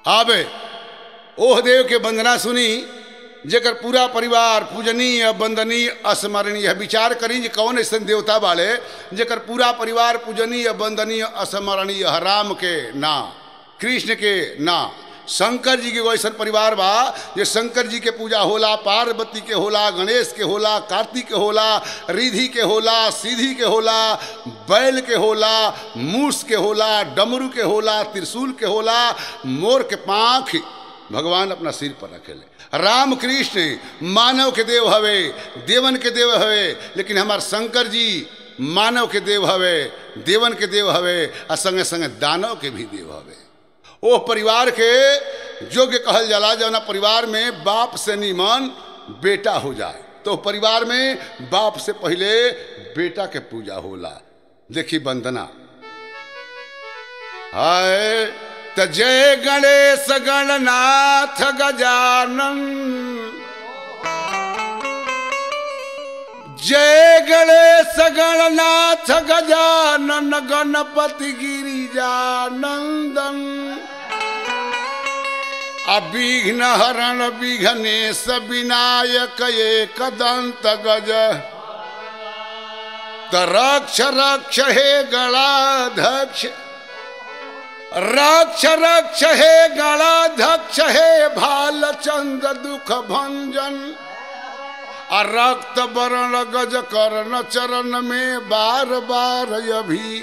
आबे ओह देव के वंदना सुनी जेकर पूरा परिवार पूजनीय वंदनीय स्मरणीय विचार करी जे कौन ऐसा देवता बाड़े जेकर पूरा परिवार पूजनीय वंदनीय स्मरणीय राम के ना कृष्ण के ना शंकर जी के एगो ऐसा परिवार बा जे शंकर जी के पूजा होला पार्वती के होला गणेश के होला कार्तिक के होला रिधि के होला सीधी के होला बैल के होला मूस के होला डमरू के होला त्रिशूल के होला मोर के पाँख भगवान अपना सिर पर रखेले राम कृष्ण मानव के देव हवे देवन के देव हवे लेकिन हमार शंकर जी मानव के देव हवे देवन के देव हवे आ संगे संगे दानव के भी देव हवे ओ परिवार के योग्य कहल जाला जौना परिवार में बाप से निमन बेटा हो जाए तो परिवार में बाप से पहले बेटा के पूजा होला देखी वंदना हाय त जय गणेश गणनाथ गजानन जय गणेश गणनाथ गजानन गणपति गिरिजानंदन अविघ्न हरण विघ्नेश विनायक एक दंत गज त रक्ष रक्ष हे गणाध्यक्ष रक्ष रक्ष हे गणाध्यक्ष हे भालचंद दुख भंजन आ रक्त वर्ण गज कर्ण चरण में बार बार अभी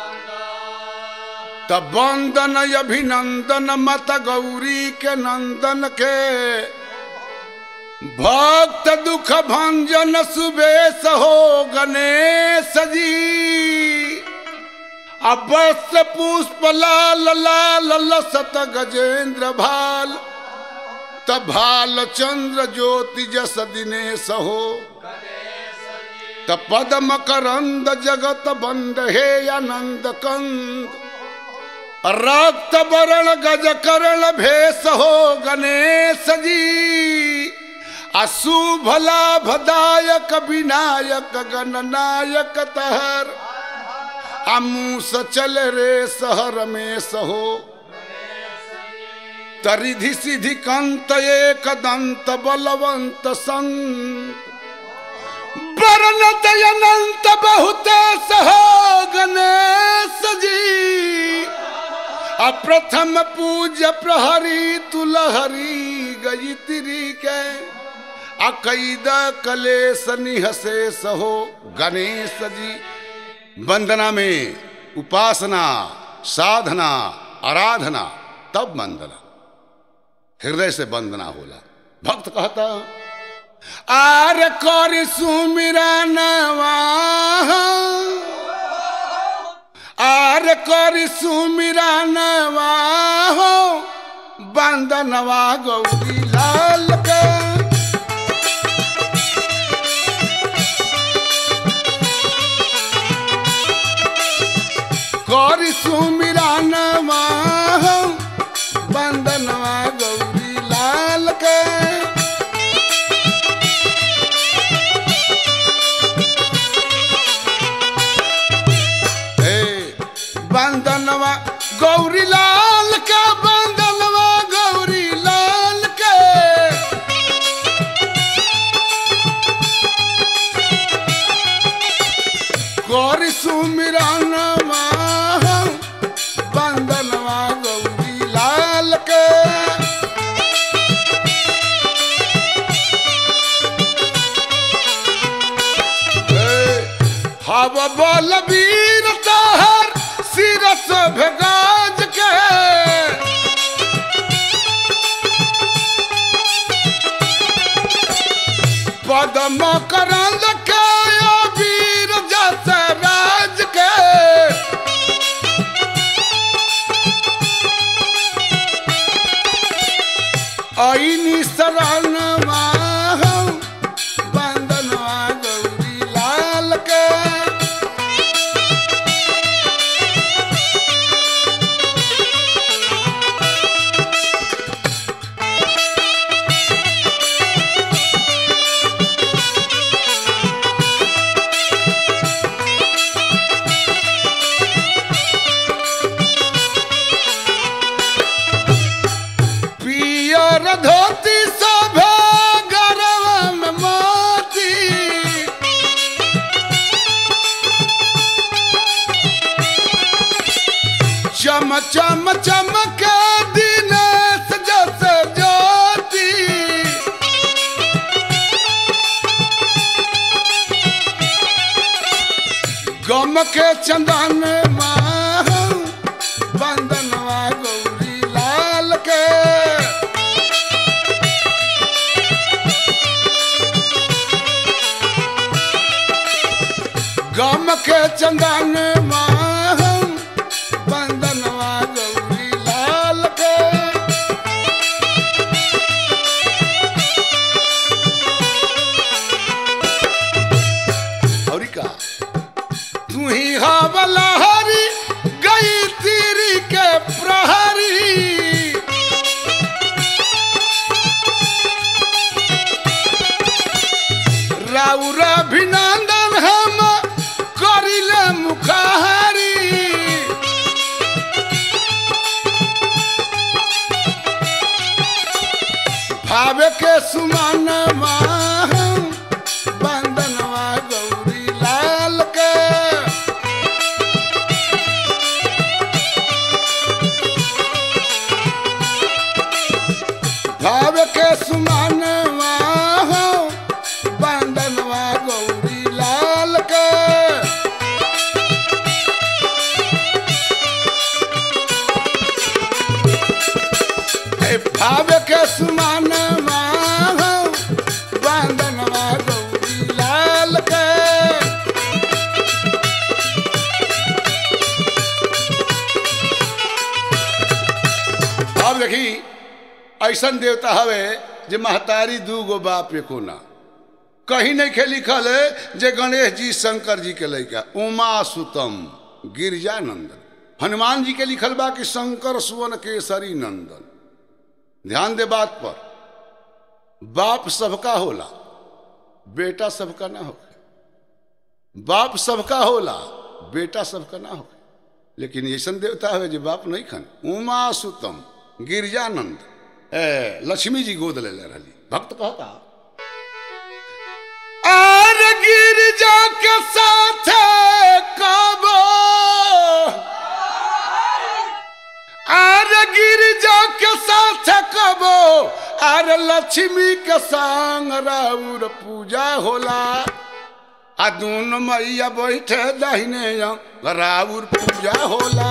तब वंदन अभिनंदन मत गौरी के नंदन के भक्त दुख भंजन सुबेश हो गणेश जी अवश्य पुष्प लाल लाल लसत गजेंद्र भाल तभाल चंद्र ज्योति जस दिनेश हो त पदम करंद जगत बंद हे आनंद कंद रक्त वरण गज करण भेष हो गणेश जी अशुभ लाभदायक विनायक गणनायक तहर अमूस चल रे सहर में सहो तरिधि सिधि कंत एक दंत बलवंत संत वर्णत अनंत बहुत सहो गणेश जी अप्रथम पूज्य प्रहरी तुलहरी गई तिरी के अकैद कलेश निहसे सहो गणेश जी वंदना में उपासना साधना आराधना तब वंदना हृदय से वंदना होला भक्त कहता आर कर सुमिरा नवा आर कर सुमिरा नवा हो बंदनवा गौरी लाल का कर सुमिरा नवा हो बंदनवा गौरी लाल के बंदनवा गौरी लाल का बंदनवा गौरी लाल के गौरी सुमिरा नवा बंदनवा गौरी लाल के हव बल वीर तहर सिरस भेगाज के पदम करंद के वीर जस राज के ऐनी शरणवा बंदनवा गौरी लाल के चम चमक दिन जस ज्योति गम के चंदन बंदनवा गौरी लाल के गम के चंदन बंदनवा गौरी लाल के और का तू ही हवला हरी गई तीरी के प्रहरी राउर अभिनंदन हम करिले मुखारी भावे के सुमन बंदनवा गौरी लाल के भाव के सुमनवा बंदनवा गौरी लाल के ए भाव के सुमनवा बंदनवा गौरी लाल के अब देखी ऐसन देवता हवे जे महतारी दू गो बाप एको ना कहीं नहीं खे लिखल है जे गणेश जी शंकर जी के लैका उमा सुतम गिरजानंदन हनुमान जी के लिखल बा कि शंकर सुवन केसरी नंदन ध्यान दे बात पर बाप सबका होला बेटा सबका ना हो बाप सबका होला बेटा सबका ना हो लेकिन ऐसन देवता है जो बाप नहीं खन उमा सुतम गिरजानंद ए लक्ष्मी जी गोद ले ले रही भक्त कहता आर गिरजा के साथ कबो आर गिरजा के साथ कबो आर लक्ष्मी के संग राउर पूजा होला आ दून मैया बैठे दाहिने राउर पूजा होला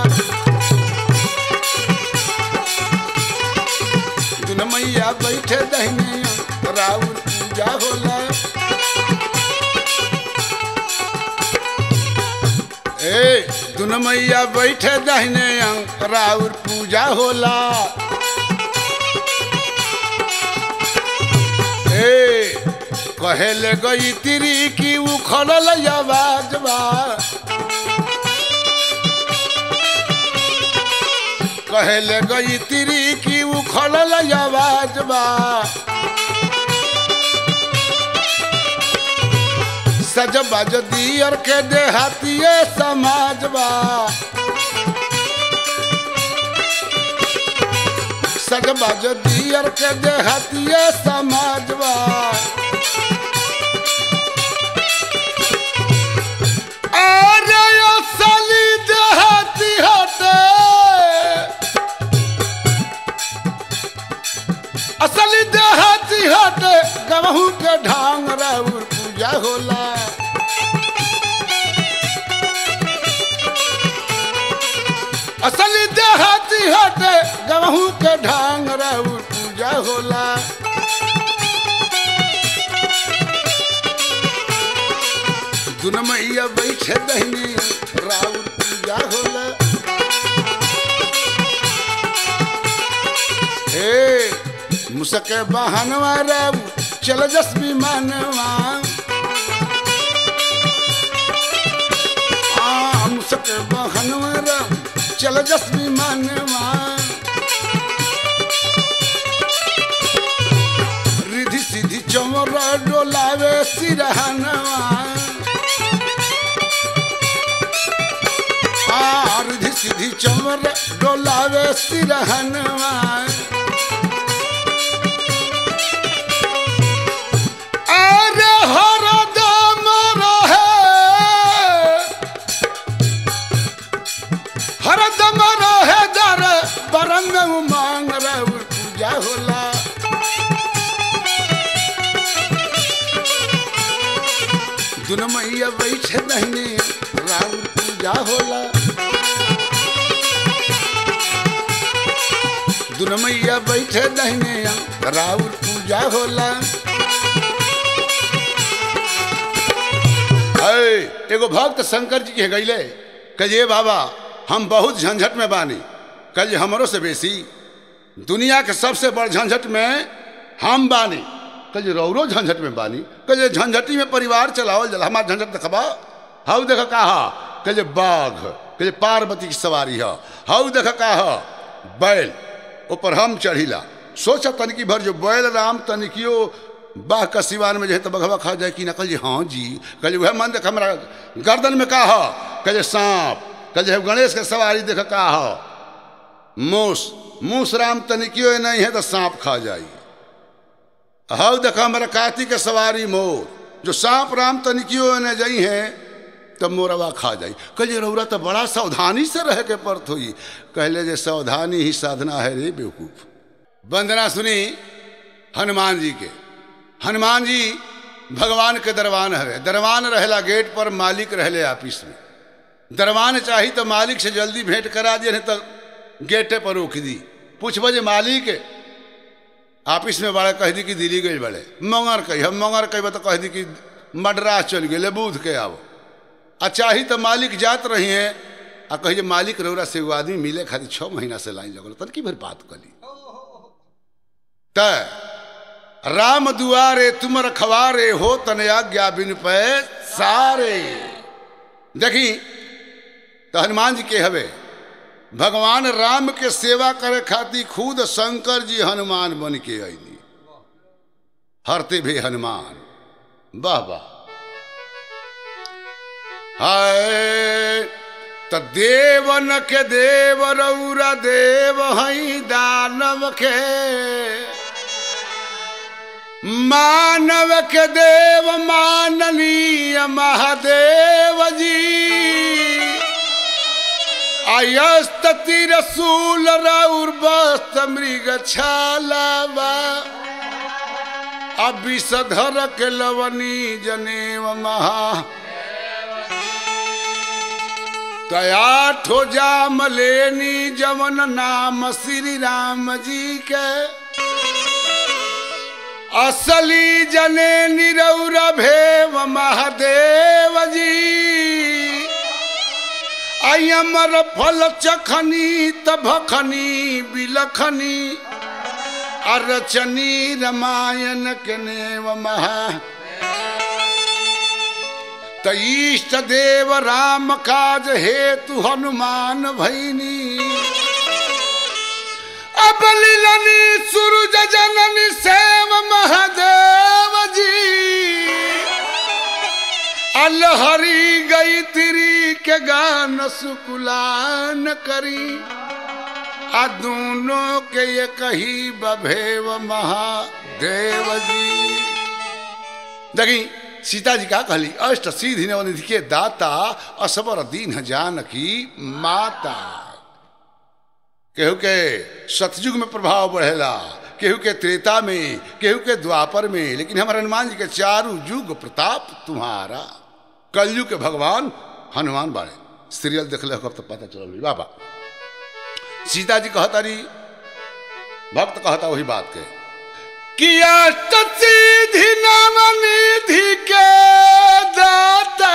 दुन मैया बैठे दहिने राउर पूजा होला ए दुन मैया बैठे दहिने राउर पूजा होला ए कहेले गई तिरी की उखड़ल आवाज बा कहेले गई तिरी की उखड़ल आवाज बा सज बज दियर के देहातिए समाज बा सज बज दियर के देहातिए समाज बा अरे असली देहाती हटे असली देहाती हटे गवहू के ढांग राउर पूजा होला असली देहाती हटे गवहू के ढांग राउर पूजा होला दुन मैया बैठे दहनी राउर पूजा होला ए मुसके बहनवा राम चल जस विमानवा आ मुसके बहनवा राम चल जस विमानवा रिधि सीधी चमर डोलावे सिरहनवा आ रिधि सीधी चमर डोलावे सिरहनवा अरे हरदम रहे हरदम रहे मैया बैठे दहने राउर पूजा होला दुन मैया बैठे दहने राउर पूजा होला अय, एगो भक्त शंकर जी के गईले कहे बाबा हम बहुत झंझट में बानी कल हमरो से बेसी दुनिया के सबसे बड़ झंझट में हम बानी कल रौरो झंझट में बानी कल झंझटी में परिवार चलावल जला हमार झंझट देखबा हाउ देख का कल बाघ कल पार्वती की सवारी है हाउ देख का बैल ऊपर हम चढ़ीला सोचा तनिकी भर जो बैल राम तनिकियो बाह का सिवान में जो है तो बघवा खा जाए कि ना कल हाँ जी कल वह मन देख हमारा गर्दन में का है कल सांप कल जो है गणेश के सवारी देख का है मूस मूस राम तनिकियो नहीं है तो सांप खा जाई हाउ देखा हमारा कार्तिक के सवारी मोर जो सांप राम तनिकियो ने जाई है तब मोरवा खा जाई कल रौरा तो बड़ा सावधानी से रह के परत हुई कहले जे सावधानी ही साधना है रे बेवकूफ वंदना सुनी हनुमान जी के हनुमान जी भगवान के दरवान हवे दरवान रहेला गेट पर मालिक रहले ऑफिस में दरवान चाही तो मालिक से जल्दी भेंट करा दिए नहीं तो गेटे पर रोक दी पूछब जे मालिक ऑफिस में बड़े कह दी कि दिल्ली गई बड़े मंगर कही हम मंगर कही तो कह दी कि मद्रास चल गए बूध के आओ आ चाही तो मालिक जात रही हैं आ कही मालिक रौरा से एगो आदमी मिले खातिर छः महीना से लाइन लगल तन की भर बात कली त राम दुआरे तुम रखवारे हो तन आज्ञा बिन पे सारे देखी तो हनुमान जी के हवे भगवान राम के सेवा करे खातिर खुद शंकर जी हनुमान बन के अली हरते भी हनुमान वाह वाह हाय त देवन के देव रौरा देव हई दानव के मानव के देव माननीय महादेव जी आयस्तति रसूल रौर बस्त मृग छालावा अभिषधर के लवनी जनेव महा तया ठो जाम लेनी जवन नाम श्री राम जी के असली जने निरौर भेव महादेव जी अयमर फल चखनी तभखनी बिलखनी अरचनी रामायण के नेव महा त इष्ट देव राम काज हेतु हनुमान भैनी अब लीलनी सूरज जननी सेव महादेव जी अलहरी गई तिरी के गान सुकुलान करी आ दोनों के ये कही बभेव महादेव जी देखी सीता जी का कहली अष्ट सीधि नवनिधि के दाता असबर दीन जानकी माता केहू के सतयुग में प्रभाव बढ़ेला केहू के त्रेता में केहू के द्वापर में लेकिन हमारे हनुमान जी के चारू युग प्रताप तुम्हारा कलयुग के भगवान हनुमान बाड़े सीरियल देख ले तो पता चल बाबा सीता जी कहता रही भक्त कहता वही बात के किया सीधि नाम निधि के दाता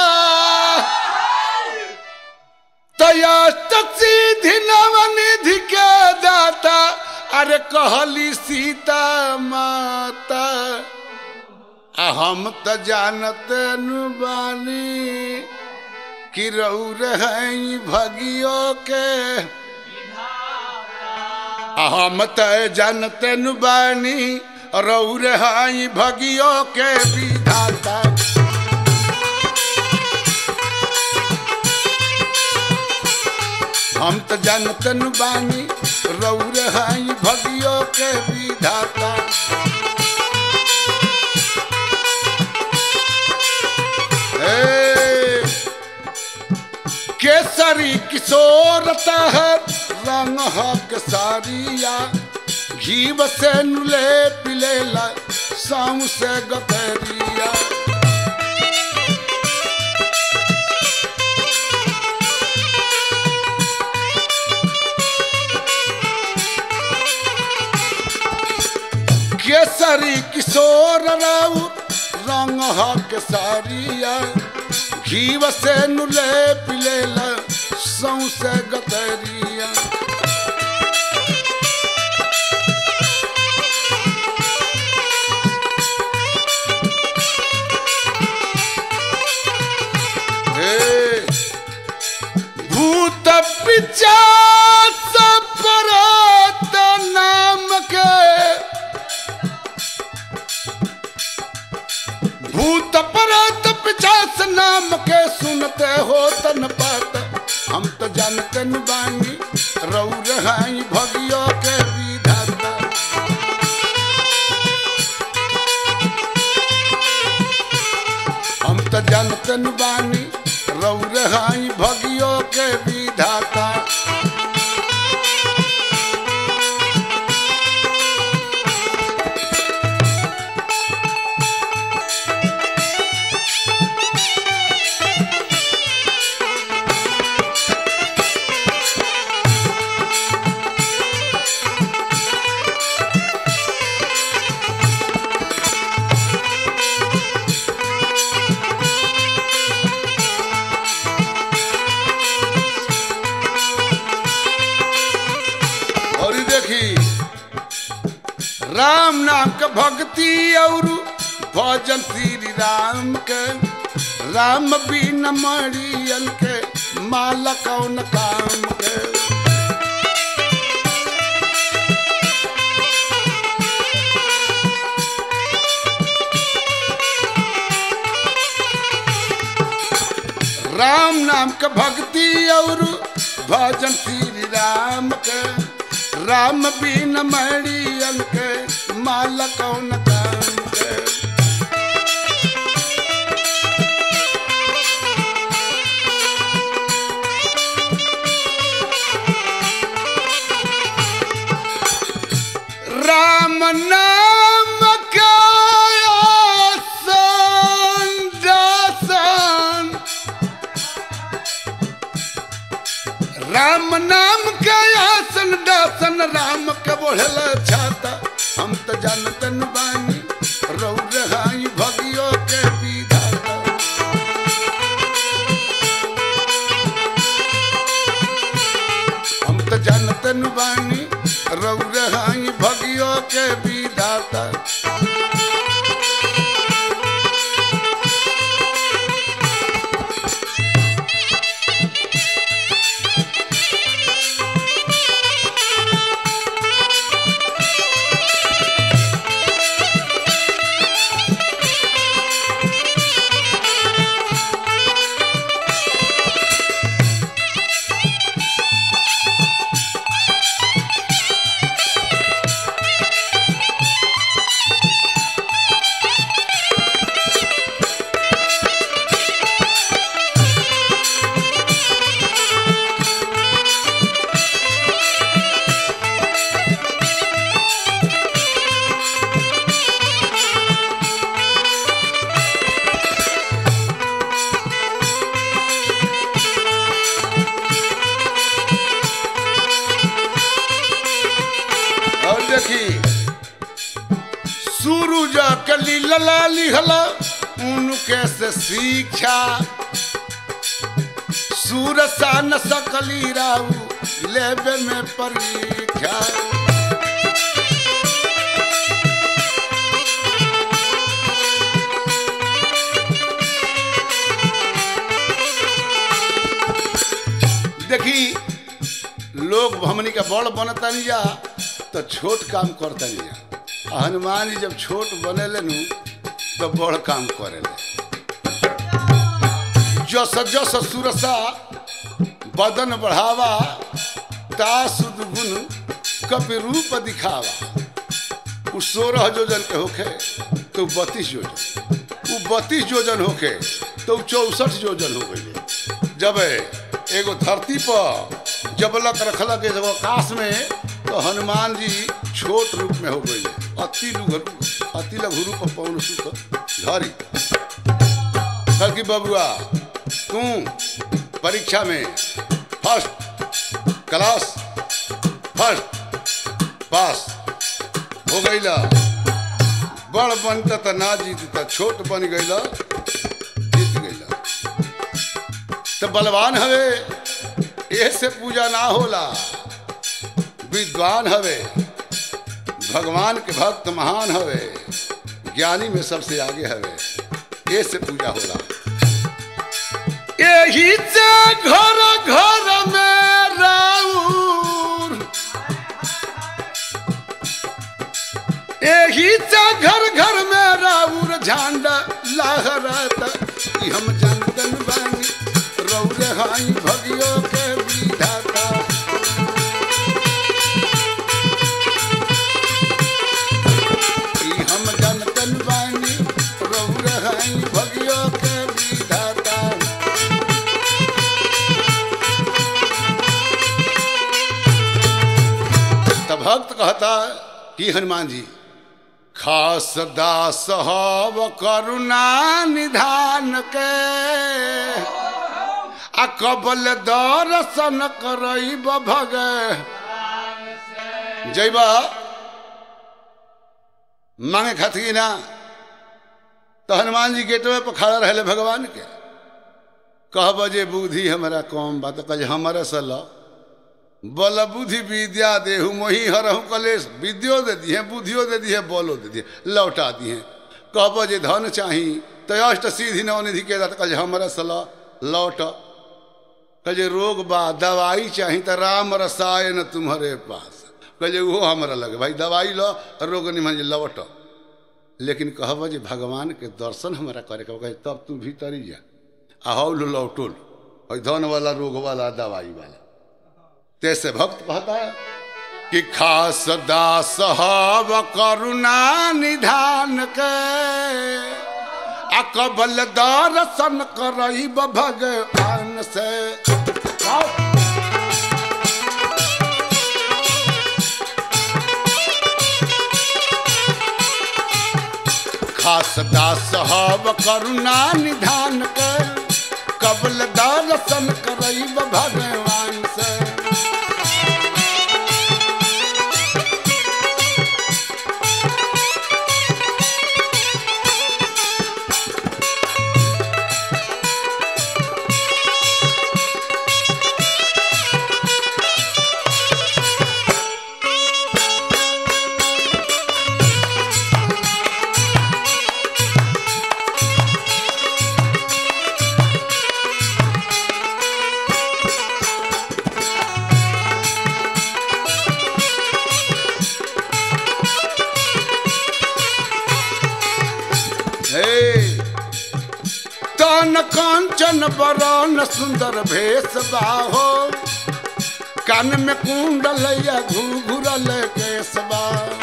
तया सीधि नाम निधि के दाता अरे कहली सीता माता आ हम त जानत नु बानी कि रौर हैं भगियो के आ हम त जानत नु बानी रौर हैं भगियो के विधाता हम त जानत नु बानी रौर हैं भगियो के विधाता ए, केसरी किशोरता है रंग हक सारिया घीव से नुले पिलेला साऊ से गतरिया केसरी किशोर राउ रंग हक सारिया घीव से नुले पिलेल सौसे गतरिया हे भूत पिचास परत नाम के भूत परत पिचास नाम के सुनते हो तन पात हम तो जानते न बानी रौ रहाई भगियो के विधाता हम तो जानते न बानी रौ रहाई भगियो के विधाता और ई देखी राम नाम के भक्ति और भजन श्री राम के राम बिन मरियन के माला कौन काम के राम नाम के भक्ति और भजन श्री राम के राम बिन मरियन के माला कौन काम के राम नाम का आसन दासन राम नाम के आसन दासन राम के बोढ़ल छाता हम तो जानतन बानी रौ रहाई भगियो के विधाता हम तो जानतन बानी रौ रहाई भगियो के विधाता और देखी सूरज कली लला लिहला उनके से शिक्षा सूरसा न सकली राऊ लेबे में परीक्षा देखी लोग हमनी के बड़ बनतनी जा तो छोट काम करतनी जा आ हनुमान जी जब छोट बनेले नु तो बड़ काम करेले जस जस सुरसा बदन बढ़ावा ता सुद गुण कपि रूप दिखावा उ सोलह जोजन के होखे तो बत्तीस जोजन उ बत्तीस जोजन होखे तो चौसठ जोजन हो गई जब एगो धरती पर जबलक रखलक एगो आकाश में तो हनुमान जी छोट रूप में हो गई अति लघु अति लघु रूप पवन सुख धरी कल की बबुआ तू परीक्षा में फर्स्ट क्लास फर्स्ट पास हो गई बड़ बनत त ना जीत त छोट बन गईल जीत गईल तो बलवान हवे ऐसे पूजा ना होला विद्वान हवे भगवान के भक्त महान हवे ज्ञानी में सबसे आगे हवे ऐसे पूजा होला यही से घर घर में राउर यही से घर घर में राउर झंडा लहराता ई हम जनतन बानी रौर हाई भगियो के विधाता ई हम जनतन बानी रौर हाई भगियो के विधाता तब भक्त कहता कि हनुमान जी खास दास हव करुणा निधान के आ कबल दर्शन करब भग जैबा मांगे खातिर ना तो हनुमान जी गेटवे पर खड़ा रहे भगवान के कहब जे बुद्धि हमारा कम बात कह हमारे से लो बल बुद्धि विद्या देहु मोही हरहु कलेश विद्यो दे दिए बुद्धियो दे दिए बलो दे दिए लौटा दिए कहब जे धन चाही तो अष्ट सीधि नवनिधि के दात कल हमरा सला लौट कहे रोग बा दवाई चाही तो राम रसायन तुम्हारे पास कहे वो हमरा लगे भाई दवाई लो रोग निमन जे लौट लेकिन कहब जे भगवान के दर्शन हमरा करे के कहे तब तू भीतरी जा आहौल लौटुल और धन वाला रोग वाला दवाई वाला तैसे भक्त कहता है कि खास दास हव करुणा निधान के अकबल दर्शन करब भगवान से खास दास हव करुणा निधान के कबल दर्शन करब भगवान से हे तन कांचन बरन सुंदर भेष बाहो कान में कुंडलैया घुघुरल केसबा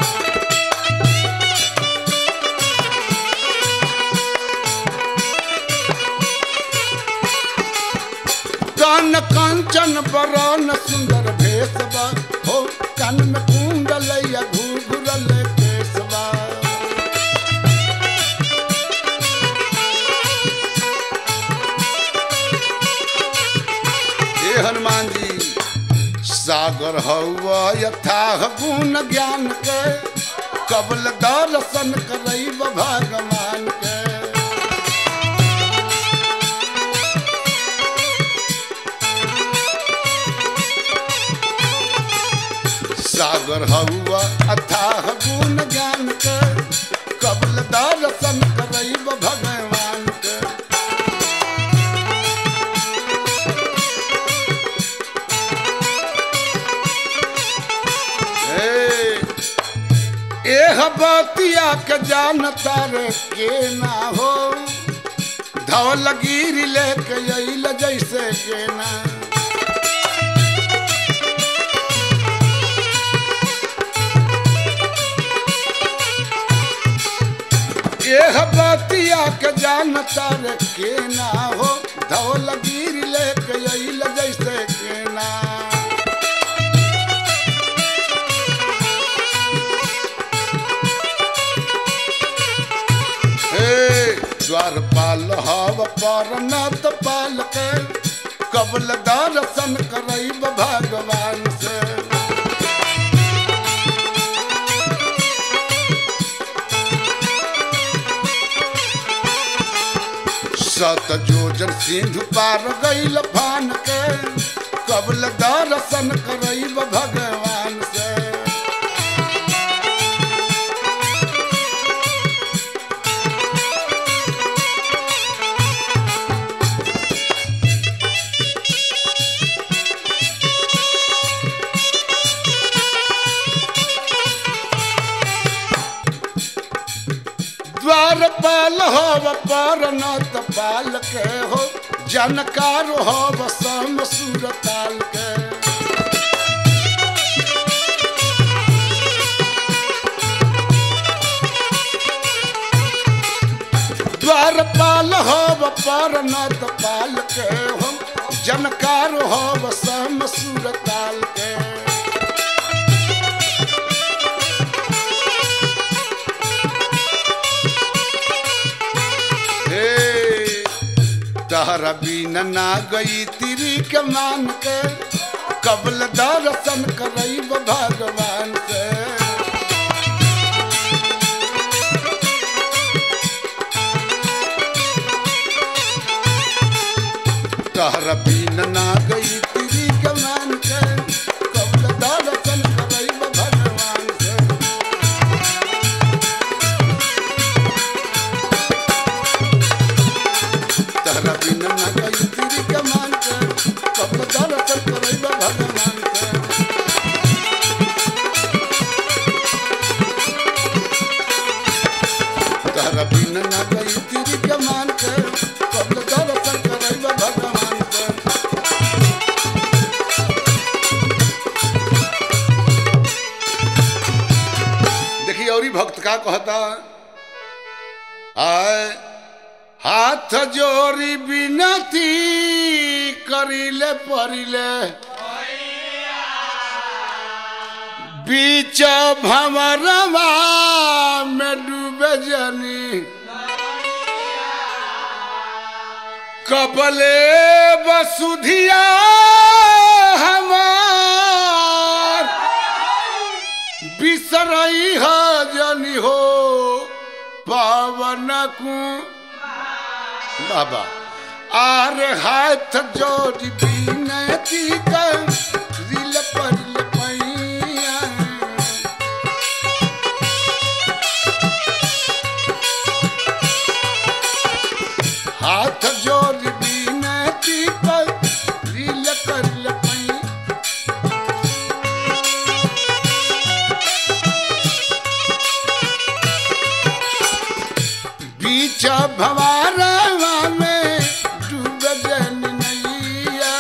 कान कांचन बरन सुंदर भेषबा हो कान में कुंडलैया घुघुरल केसबा हे हनुमान जी सागर हवा यथाह गुण ज्ञान के कबल दर्शन करब भगवान के सागर हवा अथाह गुण ज्ञान के कबल दर्शन करब भगवान के हे, एह बतिया के जानता रे के ना हो धवल गिर लेके अइल जैसे के ना एह बतिया के जानता रे के ना हो धवल गिर लेके अइल जैसे के ना हे द्वारपाल हव परनत पाल के कबल दर्शन करब भगवान से सत जोजन सिंधु पार गईल फान के कबल दर्शन करब भगवान से द्वारपाल हो पर नत पाल के हो जानकार हो सम सूरताल के द्वारपाल हो पर नत पाल के हो जानकार हो सम सूरताल के हे तहरा बिना ना गई तिरी के मान के कबल दर्शन करब भगवान से तहरा बिना ना गई तिरी के मान के कबल दर्शन करब भगवान से तहरा बिना ना गई तिरी के मान के कबल दर्शन करब भगवान से तहरा बिन न गई तिरी के मान के कबल दर्शन करब भगवान के देखिए और ही भक्त का कहता आय हाथ जोड़ी बिनती करिले परिले बीच भंवरवा में डूबे जनी कबले बसुधिया हमार बिसरई ह जनी हो पावन कु बाबा आर हाथ जोड़ी बिनती कर दिल पर पैया हाथ जोड़ बिनती पर दिल कर पैया बीच भवारवा में डूब जन नैया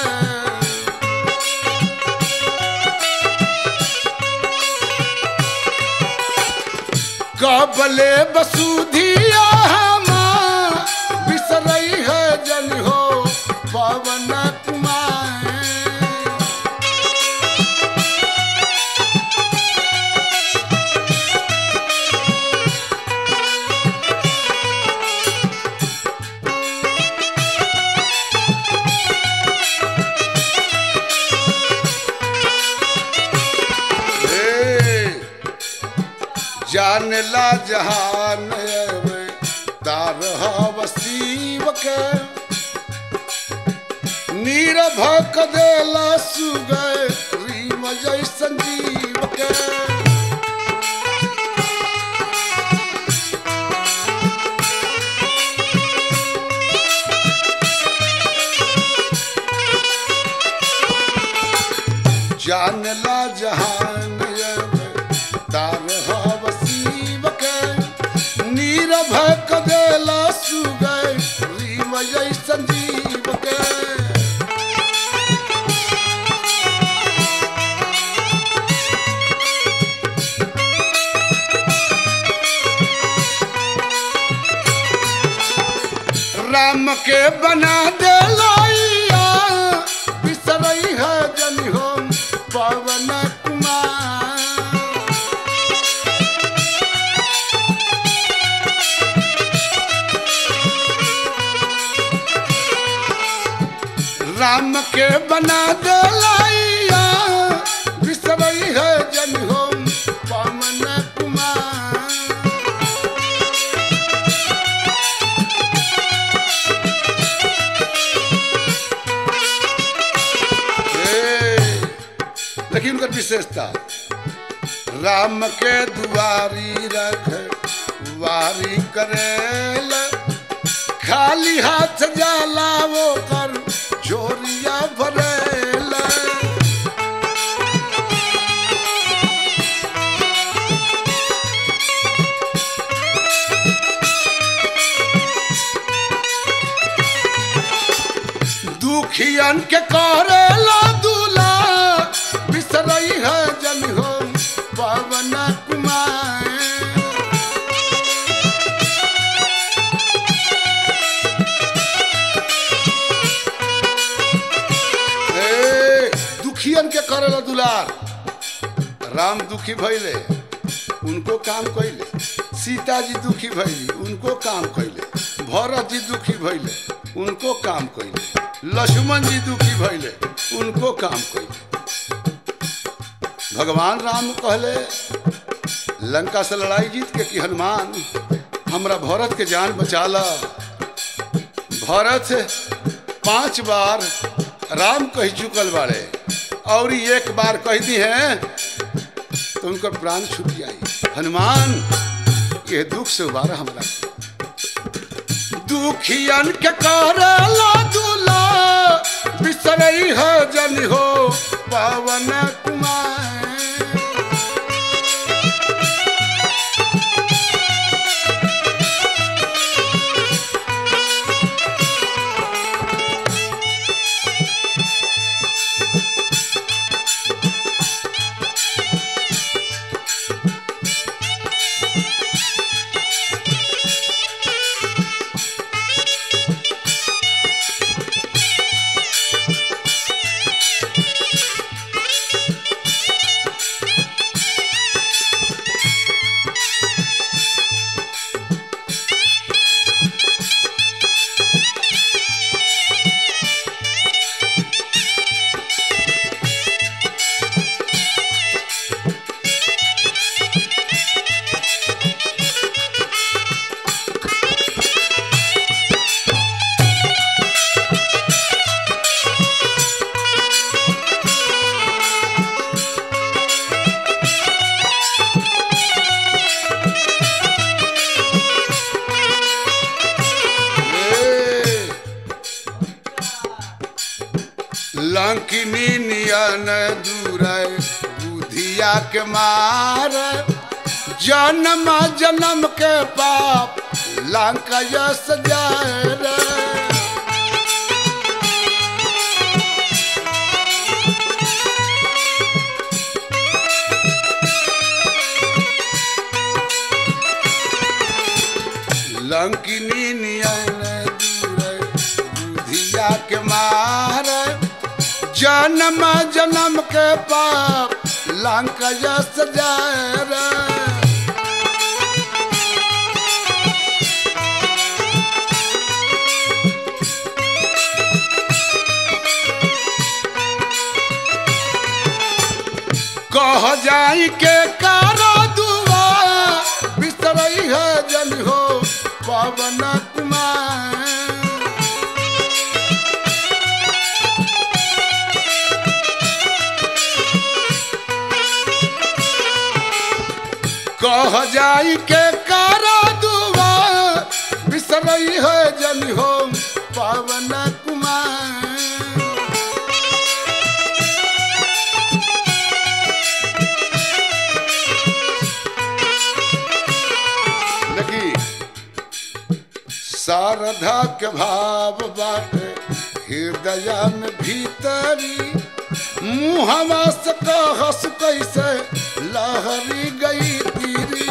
कबले बसुधिया हमार बिसरई है जन हो पवन कुमार हे, जान ला जहान में तार वसीब के नीर भक देला सुगय रीम जय संजीव के जान ला जहान में तार वसीब के नीर भक देला सुगय रीम जय संजीव के राम के बना दे लोइया बिसरई है जन हो पवन कुमार राम के बना दे लोइया बिसरई है जन हो पवन कुमार विशेषता राम के दुआरी रख वारी करेल खाली हाथ जाला वो कर झोरिया भरेल दुखियन के करेला दूला बिसरई है जन हो पवन कुमार ए, दुखियन के करेला दुलार राम दुखी भइले उनको काम कैले सीता जी दुखी भइली उनको काम कैले भरत जी दुखी भइले उनको काम कैले लक्ष्मण जी दुखी भइले उनको काम कैले भगवान राम कहले लंका से लड़ाई जीत के कि हनुमान हमरा भरत के जान बचा ला भरत पांच बार राम कह चुकल बाड़े और ई एक बार कह दी है तो उनका प्राण छूट जाई हनुमान ये दुख से उबारा हमरा दुखियन के करला दूला बिसरई है जन हो पवन कुमार लंकिनी नियन दूर बुधिया के मार जन्म जन्म के पाप लंका यस जाए रे लंकिनी नियन दूर बुधिया के मार जन्म जन्म के पाप लंका यस जाए रे कह जाई के कारा दुआ बिसरई है जन हो पवन कुमार कह जाई के कारा दुआ बिसरई है जन हो पवन कुमार देखी शारदा के भाव बाटे हृदय में भीतरी मुहवा से कहस कैसे लहरी गई तीरी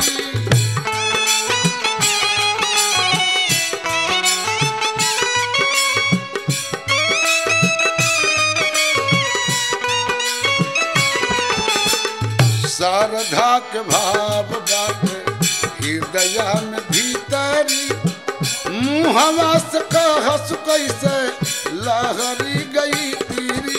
शारदा के भाव बाटे हृदय में भीतरी मुहवा से कहस कैसे लहरी गई तीरी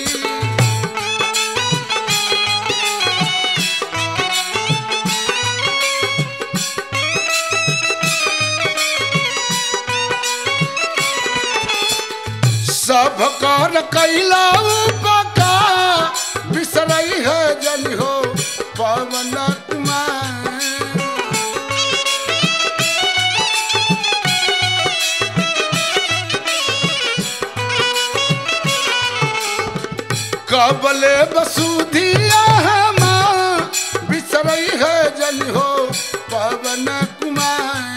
सब कर कैला उपका बिसरई है जन हो पवन कुमार कबले बसुधिया हमा बिसरई है जन हो पवन कुमार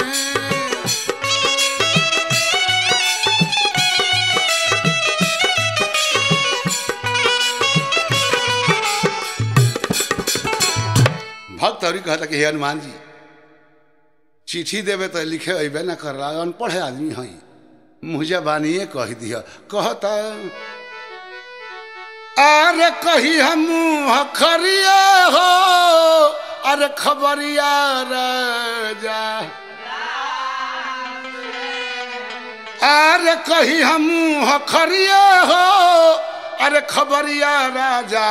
भक्त हरि कहता कि हे हनुमान जी चिट्ठी देवे तो लिखे अबे न कर रहा अनपढ़ आदमी हई मुझे बानिए कह दिया कहता अरे कही हम खरिया हो अरे खबरिया राजा अरे कही हम खरिया हो अरे खबरिया राजा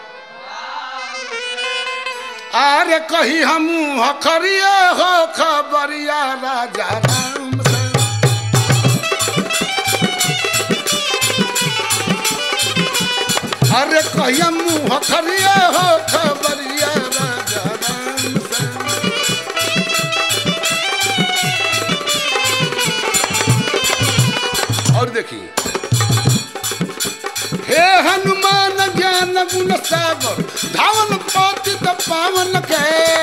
अरे कही हम खरिया हो खबरिया राजा राम से अरे कहिया मुँह खरिया हो खबरिया राजा राम से और देखिए हे हनुमान ज्ञान गुण सागर धावन पति पावन के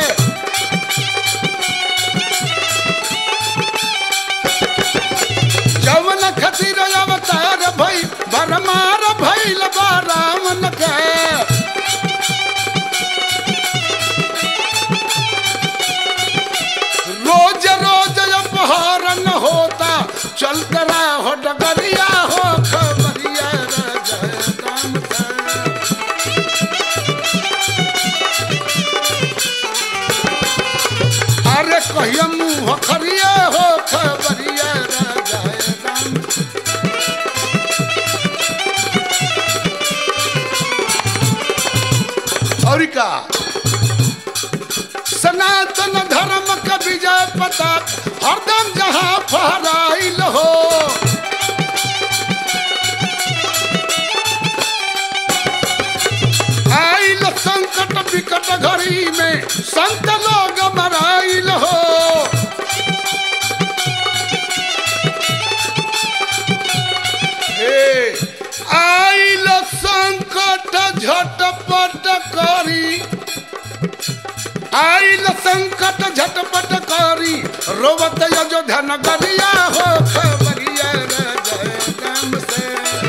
जवन खतिर अवतार भई बरमार भइल बा रावण के रोज रोज अपहरण होता चलत हो डगरिया हो खबरिया राजा राम का। अरे कहिया मुँह खरिया हो खबरिया राजा राम और का सनातन धर्म का विजय पता हरदम जहाँ फहराइल हो आइल संकट विकट घड़ी में संत लोग मराइल हो ए, आइल संकट झटपट करी आइल संकट झटपट करी रोवत अयोध्या नगरिया हो खबरिया राजा राम से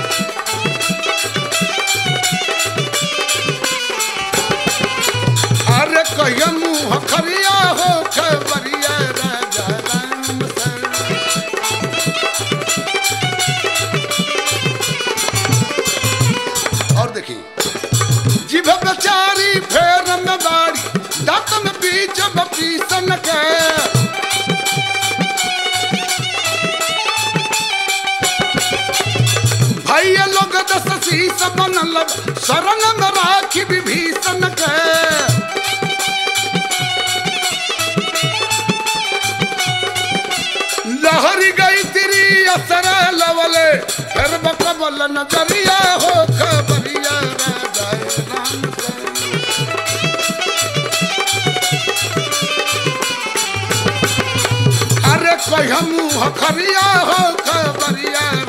अरे कहिया मुँह खरिया हो खबरिया राजा राम से और देखिए जिभ बेचारी फेर में बाड़ी दांत में बीच बपीसन के भैया लोग दस शीस बनल शरण में राखी विभीषण के लहरी गई तेरी असर लवले फिर बकबल नजरिया हो खबरिया राजा राम से अरे कहिया मुँह खरिया हो खबरिया